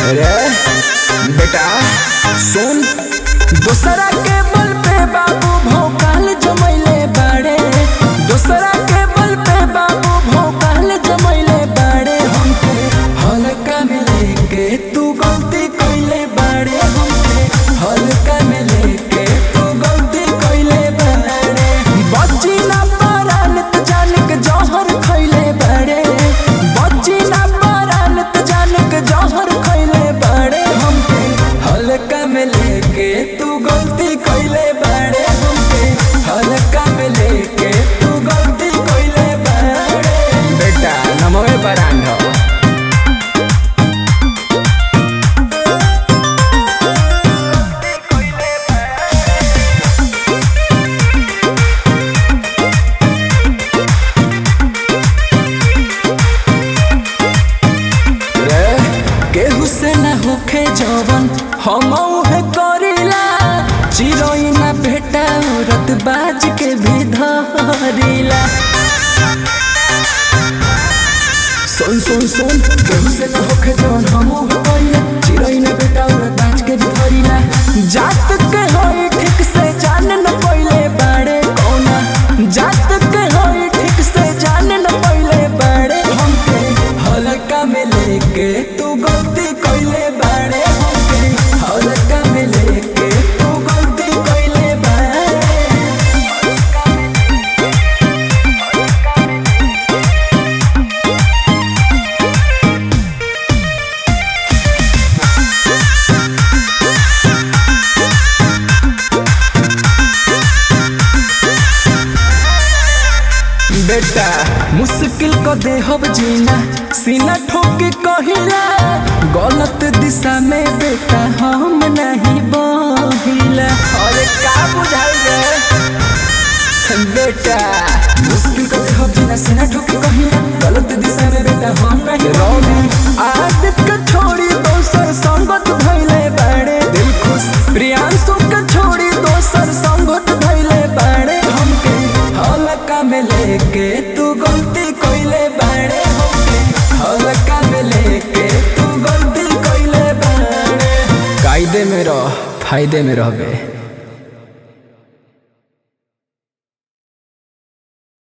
रे बेटा सुन दोसरा के बल पे बाबू भोकाल जमैले बाड़े दोसरा के बल पे बाबू भोकाल जमैले बाड़े हमके हल्का में लेके तू गलती कइले बाड़े हमके हल्का में लेके तू गलती कइले बाड़े बच्ची ना पारान त जान के जहर खइले बाड़े बच्ची ना पारान त जान के जहर खइले बाड़े हमके हल्का में लेके तू गलती कइले बाड़े हमके हल्का में लेके तू गलती कइले बाड़े बेटा नमोए बरांड रे केहू से न होखे जवन हम उहे करिला चिरोई ना भेटा औरत बाज के भी धरिला सुन सुन सुन केहू से न होखे जवन हम उहे करिला चिरोई ना भेटा औरत बाज के भी धरिला जात के होई ठीक से जान न पइले बाड़े कौना जात के होई ठीक से जान न पइले बाड़े हमके हल्का में लेके तू गलती कइले बाड़े हमके हल्का में लेके तू गलती कइले बाड़े बेटा मुश्किल को देहब जीना सीना ठोक कहिला गलत दिशा में बेटा हम नहीं बहिला अरे का बुझाई रे बेटा मुश्किल को देहब जीना सीना ठोक कहिला गलत दिशा में बेटा हम नहीं रौनी आदत का छोड़ी दोसर संगत भइले बाड़े दिल खुश प्रियांशु का छोड़ी दोसर संगत भइले बाड़े हमके हल्का में लेके तू गलती कइले बाड़े हमके हल्का में लेके तू गलती कइले बाड़े कायदे में रह फायदे में रहबे